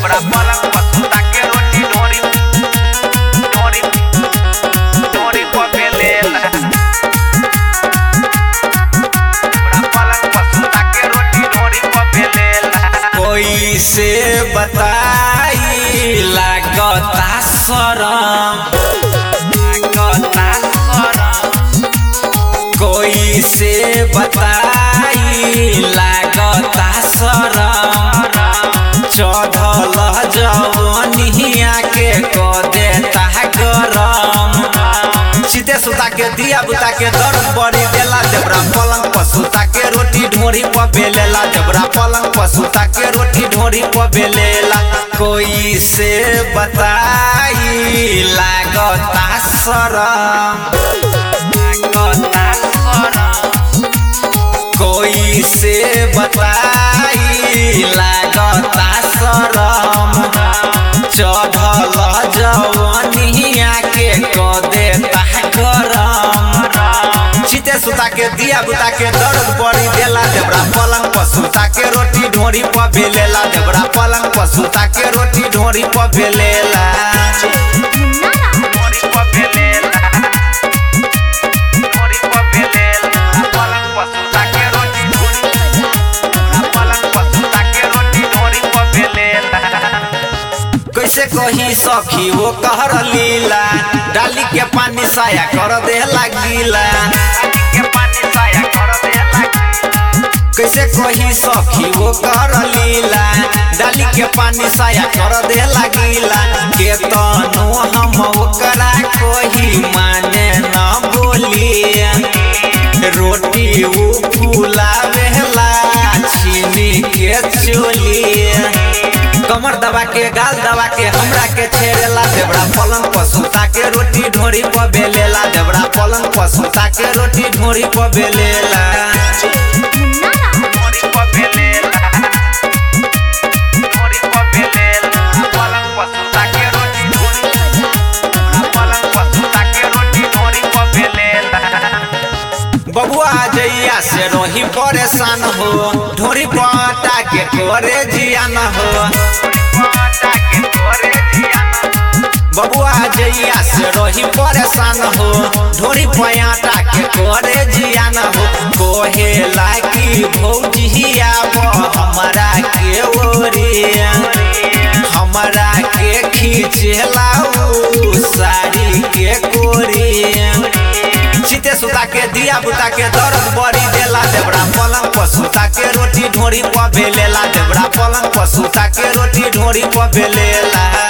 देवरा पलंग पर सुता के रोटी ढोरी ढोरी ढोरी पर बेलेला देवरा पलंग पर सुता के रोटी ढोरी पर बेलेला कोई से बताई लागता शरम लागता शरम कोई से बताई लागता शरम चढ़ल जवनिया के क देता गरम सीधे सुता के दिया बुता के दर्द बड़ी देला देवरा पलंग पर सुता के रोटी ढोरी पर बेलेला देवरा पलंग पर सुता के रोटी ढोरी पर बेलेला कोई से बताई लागता शरम लागता शरम कोई से बताई लागता शरम चढ़ल जवनिया के क देता गरम सीते सुता के दिया बुता के दर्द बड़ी देला देवरा पलंग पर सुता के रोटी ढोरी पर बेलेला देवरा पलंग पर सुता के रोटी ढोरी पर बेलेला ढोरी पर बेलेला ढोरी पर बेलेला पलंग पर सुता के रोटी ढोरी पलंग पर सुता के रोटी ढोरी पर बेलेला कैसे कही सखी वो कहर लीला डाली के पानी साया कर दे गीला के पानी साया कर देला कैसे कही सखी वो कर लीला डाली के पानी साया कर दे गीला के तनो हम ओकरा कही माने न बोली रोटी उ फुलावेला चीनी के चोली कमर दबा के गाल दबा के हमरा के छेड़ेला देवरा पलंग पर सुता के रोटी ढोरी पर बेलेला देवरा पलंग पर सुता के रोटी ढोरी पर बेलेला ढोरी पर बेलेला ढोरी पर बेलेला पलंग पर सुता के रोटी ढोरी पलंग पर सुता के रोटी ढोरी पर बेलेला बबुआ जैया से रही परेशान हो ढोरी पटा के करे जियान हो बबुआ जैया से रही परेशान हो ढोरी पयाटा के करे जियान हो कोहेला की भौजिया हमरा के ओरिया हमरा के खींचेला उ साड़ी के कोरिया सीते सुता के दिया बुता के दर्द बड़ी देला देवरा पलंग पर सुता के रोटी ढोरी पर बेलेला देवरा पलंग पर सुता के रोटी ढोरी पर बेलेला